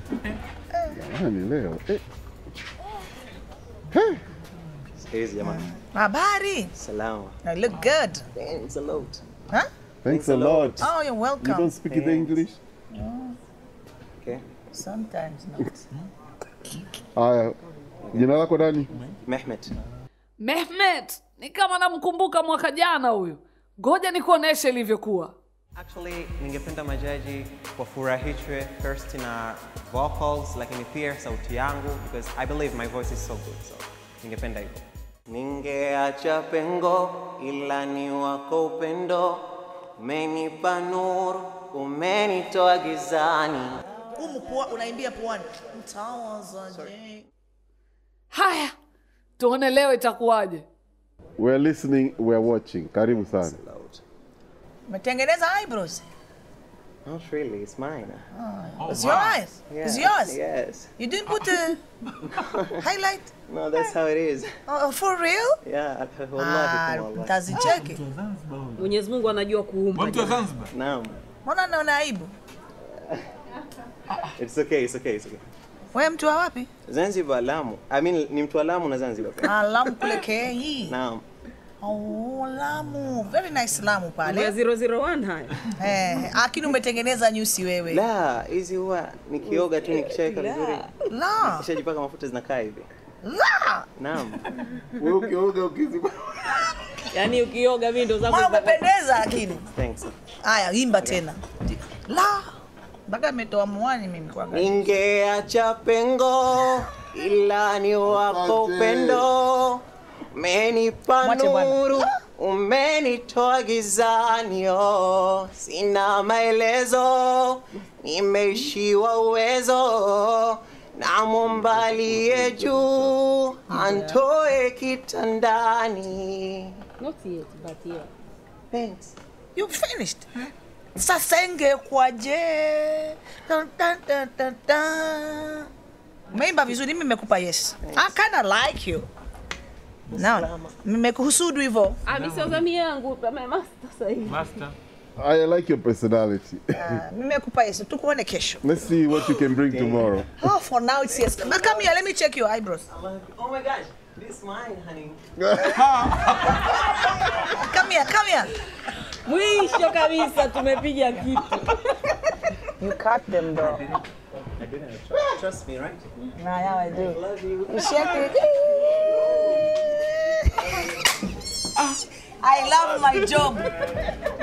Jamani leo. Eh. Sikizi jamani. Habari. Salama. I look good. Thanks a lot. Huh? Thanks a lot. Oh, you're You welcome. don't speak the English? Okay. Sometimes not. Haya. Jina lako nani? Mehmet. Mehmet ni kama namkumbuka mwaka jana huyu. Ngoja nikuoneshe ilivyokuwa. Actually, ningependa majaji wafurahishwe first na vocals lakini pia sauti yangu because I believe my voice is so good. So, ningependa hivyo. Ningeacha pengo ila ni wako upendo, umenipa nuru, umenitoa gizani. Humu pua unaimbia puani. Mtawazaje? Haya, tuone leo itakuwaje. We're listening, we're watching. Karibu sana. Umetengeneza eyebrows? Not really, it's mine. It's your eyes. It's Yes, yours. Yes. You didn't put a highlight? No, that's how it is. Oh, for real? Yeah, Ah, wallahi wallahi. tazicheki. Mwenyezi Mungu anajua kuumba. Mtu wa Zanzibar. Naam. Mbona naona aibu? It's okay, it's okay, it's okay. Wewe mtu wa wapi? Zanzibar, Lamu. I mean, ni mtu wa Lamu na Zanzibar pia. Ah, Lamu kule Kenya. Naam. Oh, Lamu. Very nice Lamu Ya pale. 001 haya. Eh, lakini umetengeneza nyusi wewe. La, hizi huwa nikioga tu nikishaweka vizuri. La. Kishajipaka mafuta zinakaa hivi. La. Naam. Wewe ukioga ukiziba. Yaani ukioga mimi ndo zangu. Mbona umependeza lakini? Thanks. Haya, imba tena. La. Mpaka nimetoa muani mimi kwa gani. Ningeacha pengo ila ni wako upendo. Umenipa Mwache bwana. nuru, umenitoa gizani. oh. Sina maelezo, nimeishiwa uwezo. Namwomba aliye juu antoe kitandani. Not yet, but yeah. Thanks. You finished? Sasa ingekwaje? Dun, dun, dun, dun, dun. Umeimba vizuri, mimi nimekupa yes. I kinda like you. Naona nimekuhusudu hivyo. Ah, mimi sio zamu yangu, kama master sasa hivi. Master. I like your personality. Ah, Nimekupa yes. Tukuone kesho. Let's see what you can bring tomorrow. Oh, for now it's yes. But come here, let me check your eyebrows. Oh my gosh, this mine, honey. Come here, come here. Mwisho kabisa tumepiga kitu. You cut them though. I didn't trust me, right? Nah, yeah, I do. Love you. You shake it. I love my job.